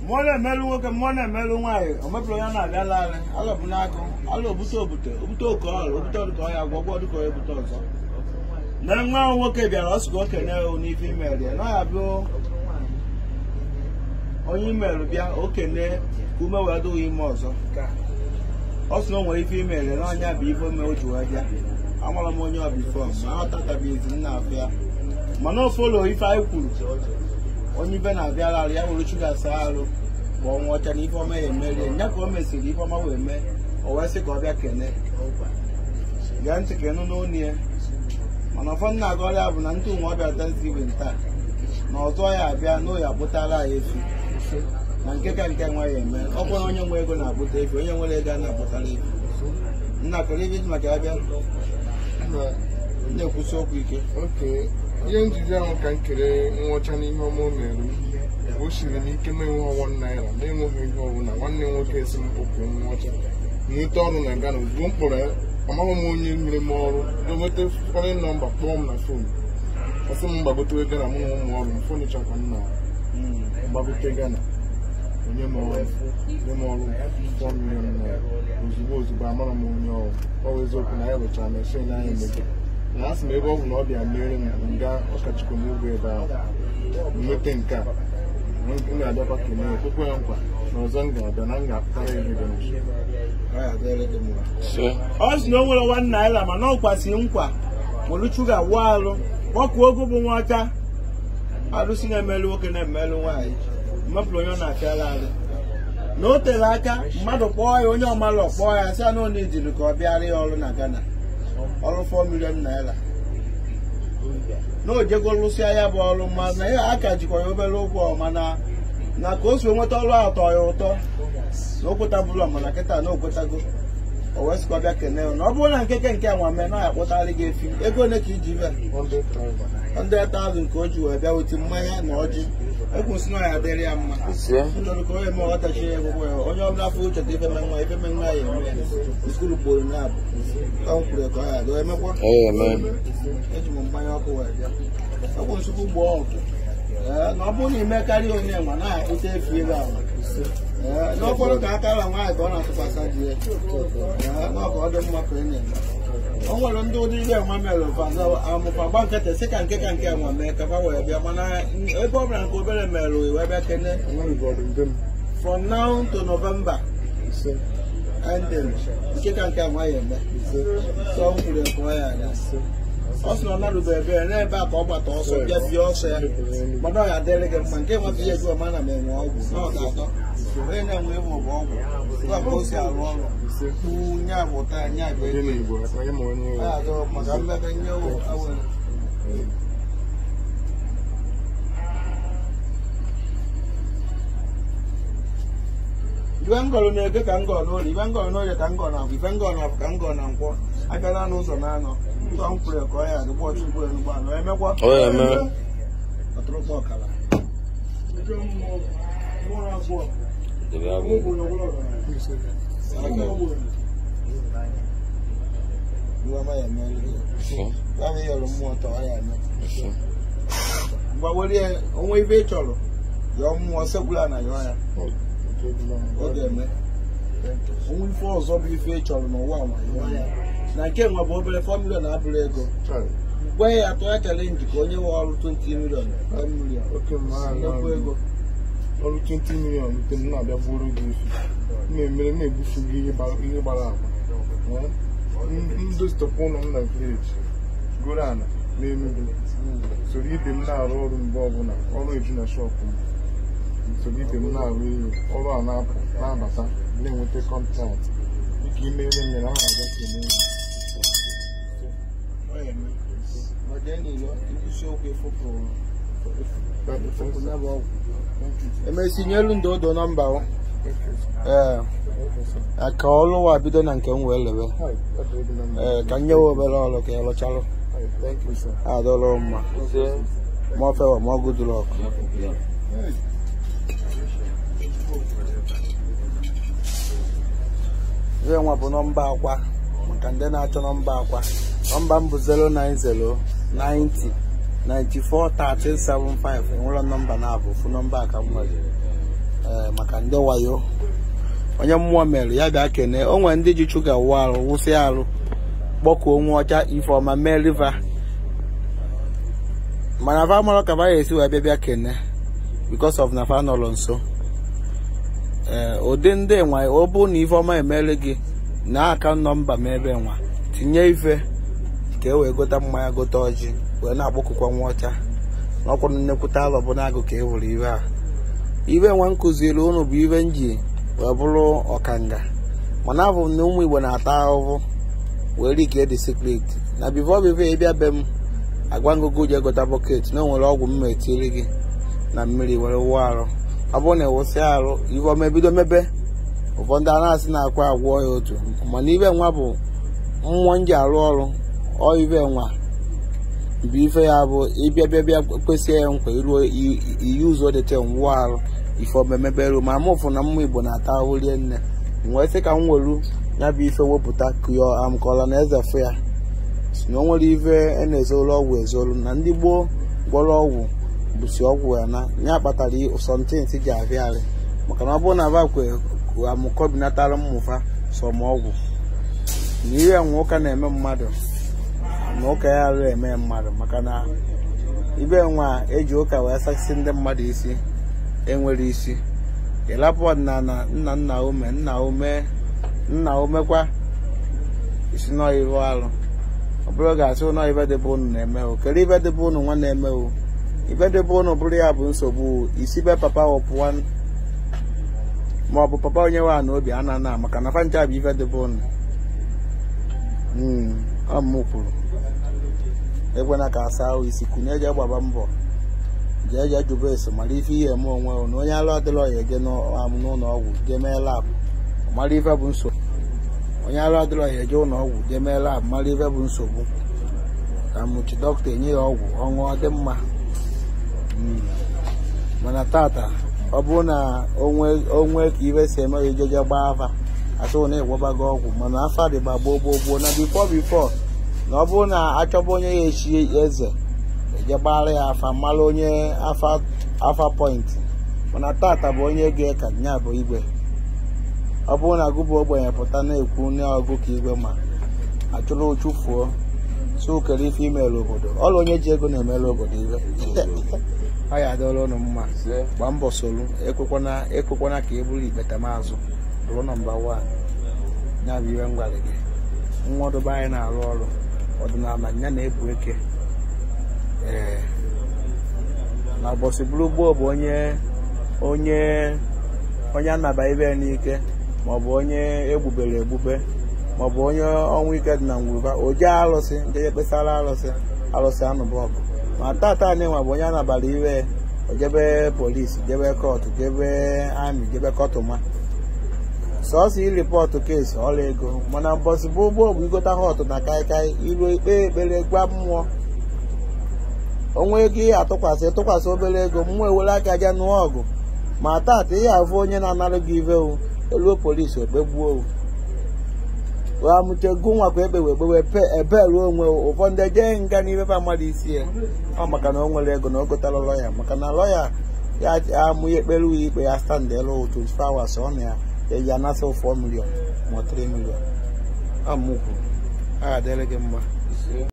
mmụọ na-emelụ nwoke mmụọ na-emelụ nwaanyị o mepụrụ ya na-abịa larị alọbụ n'agụ alụ obute obute obute oke ọrụ obute ọdụka ọya agwọ gwọ dịka onye bute ọzọ na nwa ahụ nwoke bịara ọ sị ka okenye ya n'ife imeri ya na ya bụ onye imerụ bịa okene ka ume wee dụghị ime ọzọ ọ sị na o nwere ife imeri na ọnya bụ ife ome o ji wee bịa amara m onye ọbifọ ma aghọtatabeghịzi nna afịa mana ofolo ife anyị kwuru onye ibe na-abịara ya were chuga saa arụ ka ọ nwụọcha na ife ọma ya emerie nya ka o mesịrị ife ọma wee mee o wee sị ka ọ bịa kene gee ntị ka ịnụ n'onu ya mana ụfọdụ na-aga ọrịa bụ na ndị ụmụ ọbịa Thanksgiving taa na ọzọ ya abịa na oyi akpụtara ya efi na nke ka nke nwa ya eme ọ bụrụ na onye nwe ego na-akpụta efi onye nwere ego a na-akpụtara efi nna kere ibe dị maka ya bịa na-ekwusi okwu ike oke ihe njide ahụ ka m kere nwụcha n'ihe ọma o mere m. o siri m ike na-enwe ọwa naira na-enweghị ihe ọbụla nwanne m nwoke esi m okwu nwụcha nweta ọrụ na Ghana ozugbo m kpọrọ ya amaghị m onye nyere m ọrụ nweta fọrin nọmba kpọọ m na fon ọsị m gbagote Ghana mụ na ụmụ ọrụ m fọnicha ka m na gbagote Ghana onye m ọrụ nye m ọrụ 4 million naira ozugbo ozugbo amara m onye ọrụ ọ bụ eziokwu na ya rụchara meshin anyị emego na asị m ebe ọ bụ na ọ bịa mere m nga ọkachukwu n'ugwu ebe ahụ nweta nke a m ga-abịakwa kene ya kwekwe ya nkwa na ọzọ m ga-abịa na m ga-apụtara ya ihe dị nso Ọ ya dịrị gị mma. So, ọ sị na o nwere nwa naira mana ọ kwasịrị nkwa nwere chuga wụọ alụ kpọkuo ogu bụ nwa ọcha alụsị na-emelụ nwoke na-emelụ nwaanyị mmepụrụ onye ọ na-apịara alụ na o tere aka mmadụ kpọọ ya onye ọmalụ kpọọ ya sị na ọ ejiri ka ọ bịara ya ọrụ na Ghana ọrụ 4 million naira na o jego lụsịa ya bụ ọrụ ma na ya aka jikwa ya obere ụgwọ mana na ka o si nweta ọrụ ahụ tọọ ya ụtọ na o kwetabụla mana kịta na o kwetago o wee sịkwa bịa kene ya. na ọ bụrụ na nkeke nke a nwame na ya akpụtarị gị efi ego ole ka iji bịa 100,000 ka o ji wee bịa weti mmanya na ọjị ekwusi na ya dịrị ya mma ise, ndọrọ ka onye ma ọghọtachi ya egwụgwọ ya onye ọbụla afọ uche dị ife menwa ife menwa ya eme ya skulu gboro na abụ ka m kwuru ka ọ ya dịọ emekwa ee, eme. eji m mmanya ọkụ wee bịa ọgwụ nsogbu gboo ọgụ Ee, na ọ bụrụ na ime karịa onye nwa na-akpụta efu ebe ahụ Ee, n'ọkpọrọ ka aka ala nwaanyị ka ọ na-atụkwasị di ya Ee, na ọ ka ọ dị mma ka ị na-eme o nwere ndị ụdị ihe nwa mere fa na amụfa gba nkịtị sị ka nke ka nke nwa mee ka fa wee bịa mana ebe ọ bụla nke obere mere wee bịa kene from now to November ending nke ka nke nwa ya eme so m kwuru nke ọ ya aga ọ sị na ọ narụbe ebe ya n'ebe a ka ọ gbata ọsọ bịa bie ọsọ ya mana ọ ya adịrị gị mma nke nwata ihe jụọ ma na m enwe ọgwụ na ọ ga-atọ onye na-enwe ịmụ bụ ọgwụ gwa ka o si arụ ọrụ kpu nya bụ ụta ya nya bụ onye ego na-igbo onye ma onye ọ ya adọ maka mmebe nye awere ibe ngọrọ na-ege ka ngọ n'orie ibe ngọrọ n'orie ka ngọ na-abụ ibe ngọ na-abụ ka ngọ na nkwọ abịala n'ụzọ na-anọ ụzọ m kwuru ka ọ ya adịgbo chukwu enugbu anọ emekwa Ọ ya eme. ọtụrụkpọ ọkala debe agwụ. Iwe ama ya emere gị. Ise, Ya bụ ịyọrọ mmụọ ọtọ ọ ya eme ise, mgbawere onwe ibe ị chọrọ yọọ mmụọ sekwula na yọọ ya ọ ga-eme onwe ife ọzọ bụ ife ị chọrọ n'ụwa nwa yọọ ya na nke nwa bụ obere 4 million na-abụrụ ego gwa ya atụ ya chalenji ka onye nwe ọrụ 20 million 10 million oke mma nnukwu ego ọrụ 20 million nke m na-abịa bụrụ gị efi na-emere na-egbufu gị ihe gbara ihe gbara agba ndostọpụ ụlọ m na vileji goro ala n'Enugu soro ibe m na-arụ ọrụ mgbe ọbụla ọrụ eju na shọpụ m soro ibe m na-arụ ihe ọrụ a na-apụ na-abata na-enweta kọntraktị dịka imere m mere aha aga kelee ọ ya eme ma jee n'ilo ikwusi okwu efopụrụ emesi nyelu ndị odo nọmba o ee ka ọrụ wa bido na nke m wee lewe ee ka nye wa obere ọrụ ka ị rụchalụ adọrọ mma ise, ma ofe wa ma ọ gụdụrụ ọkụ ihe nwa bụ nọmba akwa maka ndị na-achọ nọmba akwa nọmba m bụ 090 90 94 1375 enwere nọmba na-abụ fụ nọmba aka m nwere ee maka ndị wayo onye mmụọ mere ya bịa kene o nwere ndị ji chuga wụ arụ wụsị arụ kpọkuo nwa ọcha ifeọma mee riva mana fa mara ka fa esi wee bịa bịa kene because of na fa nọrọ nso ee ụdị ndị nwa ọ bụ na ifeọma emere gị na aka nọmba ma ebe nwa tinye ife ka e wee gota mmanya gota ọjị wee na-akpọkụkwa nwa ọcha n'ọkwụ nnekwute alọ bụ na-agụ ka e were ibe a ibe nwa nkụziri unu bụ ibe nji wee bụrụ ọkanga mana abụ m na ụmụ igbo na-ata ahụhụ wee rike dị sekret na bifo bifo ịbịa be m agwa ngụgụ je gota bọket na o nwere ọgwụ mma etiri gị na mmiri were wụọ arụ ọ bụrụ na ịwụsị arụ ife ọma ebido mebe ụfọdụ a na-asị na-akwa agwọ ya otu mana ibe nwa bụ mmụọ nji arụ ọrụ ọ ibe nwa bụ ife ya bụ ịbịa bịa bịa kwesị ya nkwa iruo iyi ụzọ dịte nwụọ arụ ife omemeberu ma m ụfụ na mmụ igbo na-ata ahụ rie nne wee sị ka m weru ya bụ ife wepụta kụọ amkọla na eze fụ ya si na o nwere ife a na-ezolu ọgwụ ezolu na ndị gboo gwọrọ ọgwụ bụsi ọgwụ ya na ya kpatara sọntint ji abịarị maka na ọ bụrụ na bakwe amụkọbinatara mmụfa sọmọgwụ na ihe nwe ụka na-eme mmadụ na ụka ya arụ eme mmadụ maka na ibe nwa eji ụka wee sachisi ndị mmadụ isi enwere isi ịlapụ ọdịnala nna nna ume nna ume nna umekwa isi nọive alụ ọ bụrụ ga-asị ụnọ ibe dịbe unu na-eme o kere ibe dịbe unu nwa na-eme o ibe dịbe unu bụrụ ya bụ nsogbu isi be papa wepụwa ma ọ bụ papa onye nwe na obi ana na maka na fancha bụ ife dịbe unu ọ m kwuru ekwena ka asa ahụ isi kwunye eje gbaba mbọ jee jee jụba ese mara ife ihe eme onwe o na onye alụ adịrọ ya eje n'ụlọ ọgwụ jee mee labụ mara ife bụ nsogbu onye alụ adịrọ ya eje ụlọ ọgwụ jee mee labụ mara ife bụ nsogbu ka mụchi dọkịta enye ya ọgwụ ọṅụọ dị mma mana tata ọ bụrụ na onwe ka ife si eme ya ejeje gbaa afa asị na ịgwabago ọgwụ mana afa dịgba gboo gboo gboo na bifo bifo na ọ bụrụ na achọba onye ya echi eze eje gbara ya afa mara onye afa pọintị mana tata bụ onye ga ka nya bụ igwe ọ bụrụ na gụbụ ogbenye pụta na-ekwu n'ọgụ ka igwe ma achụrụ ụchụfuo si ukere ife imere obodo ọrụ onye ji ego na-emere obodo ibe ọ ya adịọla ụnụ mma gbaa mbọ soro ekwekwana ka e buru ikpetamazụ bụrụ nọmba wan ya bụ ihe m gwara gị nwadobe anyị na-arụ ọrụ ọdịnala ya na-ebu eke ee na ụbọchị bụrụ gboo bụ onye onye onye anaba ibe n'ike maọbụ onye egbubere egbube maọbụ onye ọnwụ ike dị na ngwụba o jee alụsị ndị ekpesara alụsị alụsị anụbụ ọgụ ma tata nwa bụ onye anabara iwe ojebe polisi jebe kọtụ jebe amị jebe kọtụma sọsọ iripọtụ keesi ọla ego mana mbọsị bụ ụgbọ bụ igota họtụ na kaikai iru ikpe ekpere gwa mmụọ onwe ego ihe atụkwasị tụkwasị obere ego mmụọ ewere aka ja nụọ ọgụ ma tata ihe afụ onye na-anara gị ive o eluo polisi okpegbuo o wee amụchego nwakwa ekpe wee gbewe ebe ruo onwe ụfọdụ eje nga n'ibefe mmadụ isi ya ọ maka na o nwere ego na o gotara lọya maka na lọya ya amụ ya ekpere uwe ikpe ya stand elu 24 hours ọ na ya eji anasa 4 million ma 3 million ọ mụkwu a ga-adịrị gị mma